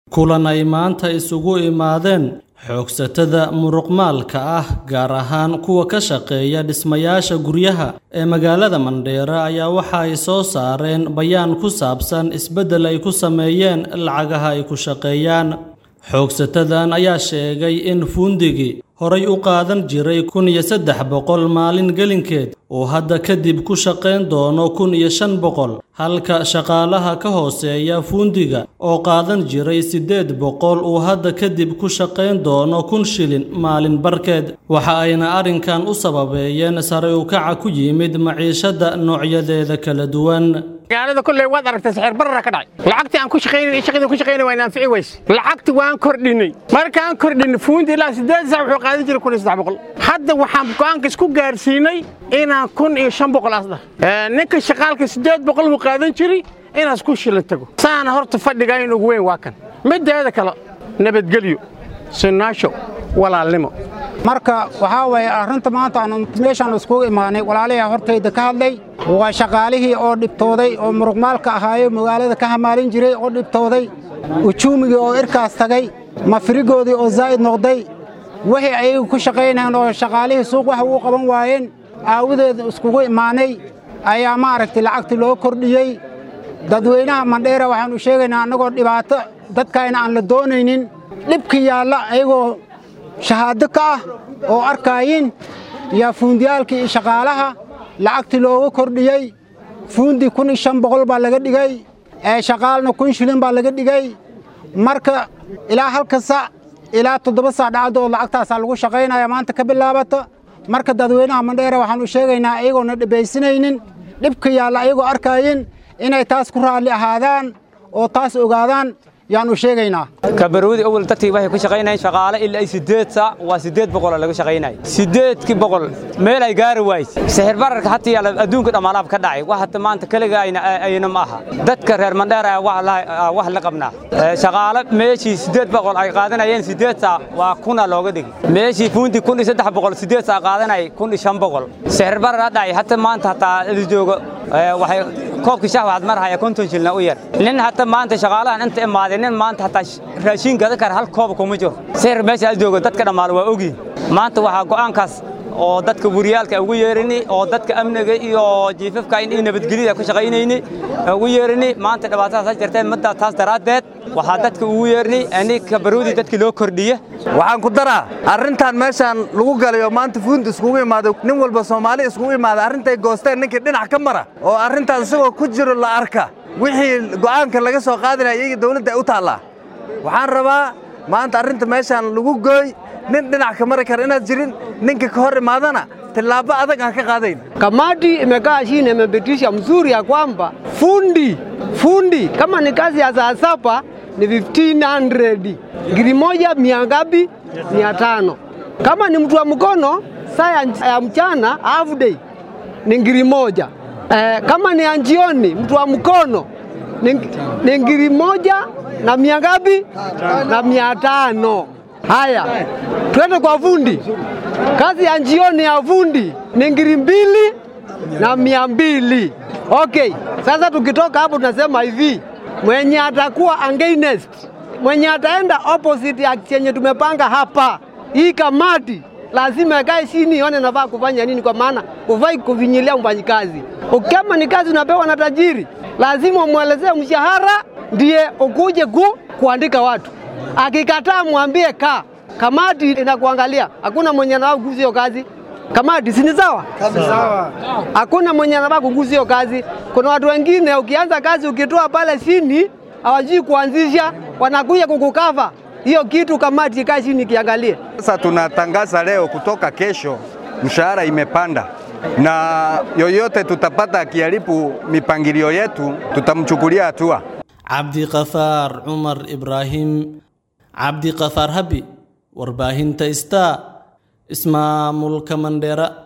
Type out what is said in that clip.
kulan ay maanta isugu imaadeen xoogsatada muruqmaalka ah gaar ahaan kuwa ka shaqeeya dhismayaasha guryaha ee magaalada Mandheera ayaa waxa ay soo saareen bayaan ku saabsan isbeddel ay ku sameeyeen lacagaha ay ku shaqeeyaan xoogsatadan ayaa sheegay in fuundigii horay u qaadan jiray kun iyo saddex boqol maalin gelinkeed uu hadda kadib ku shaqayn doono kun iyo shan boqol halka shaqaalaha ka hooseeya fuundiga oo qaadan jiray siddeed boqol uu hadda kadib ku shaqayn doono kun shilin maalin barkeed waxa ayna arrinkan u sababeeyeen sare u kaca ku yimid maciishada noocyadeeda kala duwan magaalada kolley waad aragtay sixir barara ka dhacay lacagtii aan ku shaqaynay shaqadii ku shaqaynay waa anfici weyse lacagti waan kordhinay markaan kordhinay fuundi ilaa siddeed sac wuxuu qaadan jiray kun iyo saddex boqol hadda waxaan go'aanka isku gaarsiinay inaan kun iyo shan boqol asda ninka shaqaalka siddeed boqol buu qaadan jiray inaas ku shila tago saana horta fadhiga in ugu weyn waa kan mideeda kale nabadgelyo sinaasho walaalnimo marka waxaa waye arrinta maanta aanu meeshaan iskugu imaanay walaalayaa hortayda ka hadlay waa shaqaalihii oo dhibtooday oo muruqmaalka ahaayo magaalada ka hamaalin jiray oo dhibtooday ujuumigii oo irkaas tagay mafirigoodii oo zaa'id noqday wixii ayagu ku shaqaynayeen oo shaqaalihii suuq wax uu qaban waayeen aawadeed iskugu imaanay ayaa maaragtay lacagtii loo kordhiyey dadweynaha mandheera waxaannu sheegaynaa annagoo dhibaato dadkayna aan la doonaynin dhibka yaalla ayagoo shahaado ka ah oo arkaayin yaa fuundiyaalkii iyo shaqaalaha lacagtii looga kordhiyey fuundi kun iyo shan boqol baa laga dhigay ee shaqaalna kun shilin baa laga dhigay marka ilaa halka sac ilaa toddoba sac dhacdood lacagtaasaa lagu shaqaynaya maanta ka bilaabata marka dadweynaha mandheera waxaannu sheegaynaa ayagoona dhibaysanaynin dhibka yaalla ayagoo arkaayin inay taas ku raalli ahaadaan oo taas ogaadaan yaanu sheegaynaa kabarwadi awal dadkii waxay ku shaqaynayeen shaqaale ilaa ay siddeed saac waa siddeed boqoloo laga shaqaynaya siddeedkii boqol meel ay gaari waayse sixir bararka hata yaala adduunka dhammaalaab ka dhacay wax hata maanta keliga ayna ma aha dadka reer mandheer ayaa wax la qabnaa shaqaale meeshii siddeed boqol ay qaadanayeen siddeed saac waa kuna looga dhigi meeshii fuunti kun iyo saddex boqol siddeed saac qaadanayay kun iyo shan boqol sixir barar ha dhacay hata maanta hataa adi joogo waxay koobkii shax waxaad marhaya konton shilna u yar nin hata maanta shaqaalahan inta imaaday nin maanta hataa raashin gadan kara hal koob kuma jiro sixir meesha aad joogo dadka dhammaal waa ogyihin maanta waxaa go'aankaas oo dadka wariyaalka ugu yeerini oo dadka amniga iyo jiifafka in nabadgelyada ku shaqaynayni ugu yeerini maanta dhibaatadaas ha jirteen midda taas daraaddeed waxaa dadka ugu yeerni ani kabaroodi dadkii loo kordhiye waxaan ku daraa arrintan meeshaan lagu galayo maanta fuundi iskugu imaaday nin walba soomaali iskugu imaaday arrintay goosteen ninkii dhinac ka mara oo arrintaas isagoo ku jiro la arka wixii go'aanka laga soo qaadinaya iyaga dawladda ay u taallaa waxaan rabaa maanta arrinta meeshaan lagu gooy nin dhinac ka mari kara inaad jirin ninka ka hor imaadana tillaabo adag aan ka qaadayn Kamati imekaa chini imepitisha mzuri ya kwamba fundi fundi kama ni kazi ya saa saba ni 1500 ngiri moja mia ngapi? mia tano. Kama ni mtu wa mkono saa ya mchana half day ni ngiri moja. Eh, kama ni ya jioni mtu wa mkono ni ngiri moja na mia ngapi? na mia tano. Haya, twende kwa fundi. Kazi ya jioni ya fundi ni ngiri mbili na mia mbili. Okay, sasa tukitoka hapo tunasema hivi, mwenye atakuwa against, mwenye ataenda opposite ya chenye tumepanga hapa, hii kamati lazima ikae chini ione nafaa kufanya nini, kwa maana hufai kuvinyilia mfanyikazi. Kama ni kazi unapewa na tajiri, lazima umwelezee mshahara, ndiye ukuje ku, kuandika watu. Akikataa mwambie kaa, kamati inakuangalia. Hakuna mwenye anafaa kugusa hiyo kazi. Kamati si ni sawa? Sawa. Hakuna mwenye anafaa kugusa hiyo kazi. Kuna watu wengine ukianza kazi ukitoa pale chini hawajui kuanzisha, wanakuja kukukava hiyo kitu. Kamati ikae chini kiangalie. Sasa tunatangaza leo, kutoka kesho mshahara imepanda na yoyote tutapata akiharibu mipangilio yetu tutamchukulia hatua. cabdiqafaar cumar ibraahim cabdiqafaar habi warbaahinta star ismaamulka mandheera